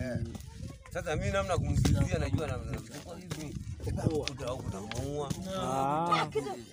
Sasa mimi namna kumsifia najua na na- hivi ukuta au kutamuua. Ah,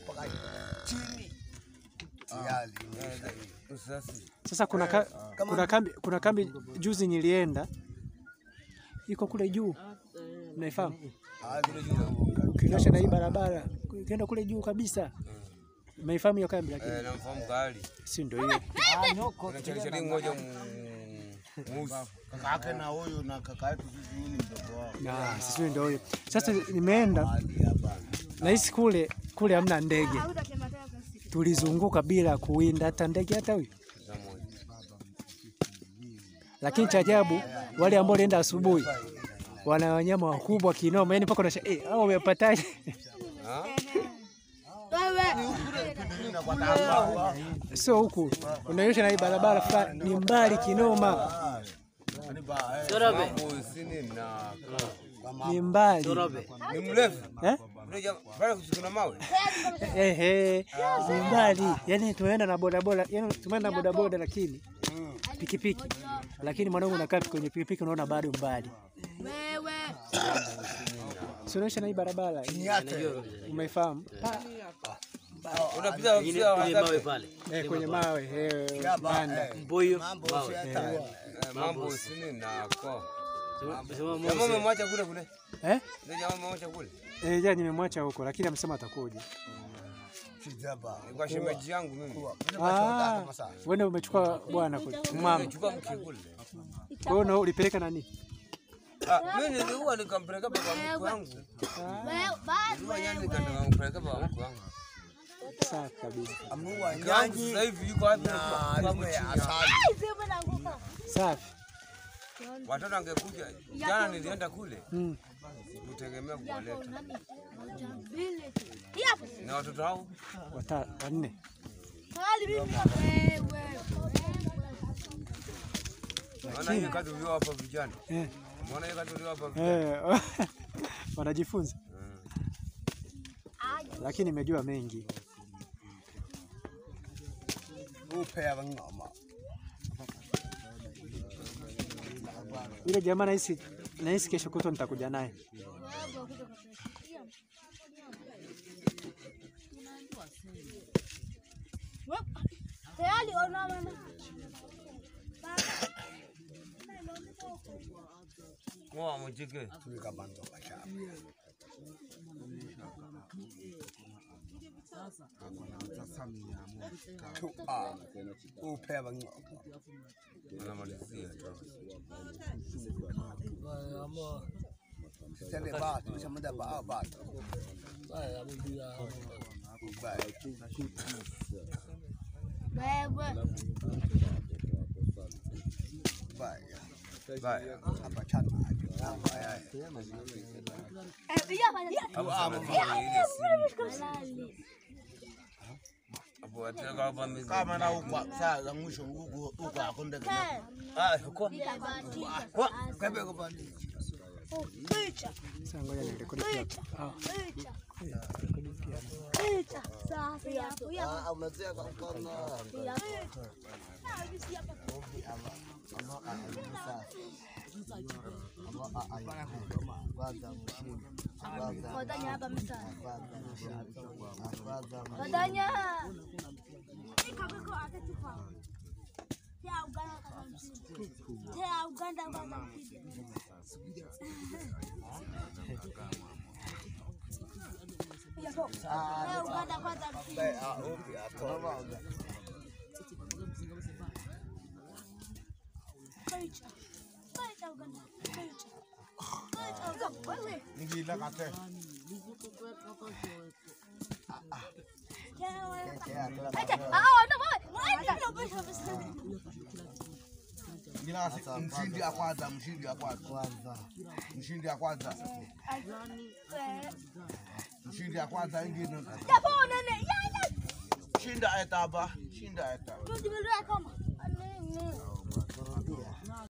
Sasa sasa kuna ka, kuna kambi kuna kambi juzi nilienda iko kule juu, unaifahamu? Ukinyosha na hii barabara ukienda kule juu kabisa, umeifahamu hiyo kambi? Lakini eh, namfahamu Kali. si ndio hiyo? Kuna chali mmoja mu- mweusi. Kaka yake na huyu na kaka yetu sisi huyu ni mdogo wao. Na sisi ndio hiyo. Sasa nimeenda nahisi kule kule hamna ndege, tulizunguka bila kuwinda hata ndege hata huyu. Za moja. Lakini cha ajabu wale ambao walienda asubuhi wana wanyama wakubwa kinoma, yani mpaka unasha eh, hao wamepataje? Ah? Sio huku unaiosha na hii barabara fulani ni mbali kinoma, Mambo sini na ni mbali ni mrefu. eh? Ule jamaa pale kuna mawe. Ehe, ni mbali yani, tumeenda na bodaboda yani, tumeenda na bodaboda lakini pikipiki, lakini mwanangu unakaa kwenye pikipiki unaona bado mbali. Sinaisha na hii barabara umeifahamu? Unapita ofisa wa mawe pale Eh, kwenye mawe eh, banda mboyo mawe Eh, mambo sini na ko. Sema- sema Jamaa Mose. umemwacha kule kule. eh? Ndio jamaa umemwacha kule. Eh, ja nimemwacha huko lakini amesema atakuja. Kwa shemeji yangu mimi. Ah, wewe umechukua bwana kule mama. Nimechukua mke kule. Kwa hiyo na ulipeleka nani? Ah, mimi niliua nikampeleka baba mkwe wangu. Niliua nyani nikampeleka baba mkwe wangu. Safi kabisa. Mke wangu sasa hivi yuko wapi? Kwa mchini. Safi. Watoto angekuja. Jana nilienda kule. Mm. Kutegemea kuwaleta. Na watoto hao Wata, wanne. Maana hiyo kazi ulio hapa vijana. Eh. Maana hiyo kazi ulio hapa vijana. Eh. Wanajifunza. Lakini nimejua mengi. Ile jamaa nahisi nahisi kesho kutwa nitakuja naye. Tayari ona mama. Mwa mjike. Unamalizia tu. Wewe. Baya. Eh, iya fanya. Hapo sana ile simu. Halali. Hapo ataka hapa mimi. Kama na huko saa za mwisho huko huko akonde kana. Ah, kwa Kabati. kwa kabe kwa pande. Picha. Sasa ngoja nirekodi pia. Ah, Picha. Picha. Safi hapo. Ya. Ah, umezea kwa mkono. Ya. Na bisi hapa. Kodanya hapa msana. Kodanya. Ikabeko atatupa. Tea Uganda kama msini. Tea Uganda kama msini. Tea Uganda kwanza msini. Picha. Picha Uganda. Picha. Picha Uganda. Wewe. Ngila kate. Ngila kate. Mshindi ya kwanza, mshindi ya kwanza. Mshindi ya kwanza. Mshindi ya kwanza ingine. Shinda etaba, shinda etaba.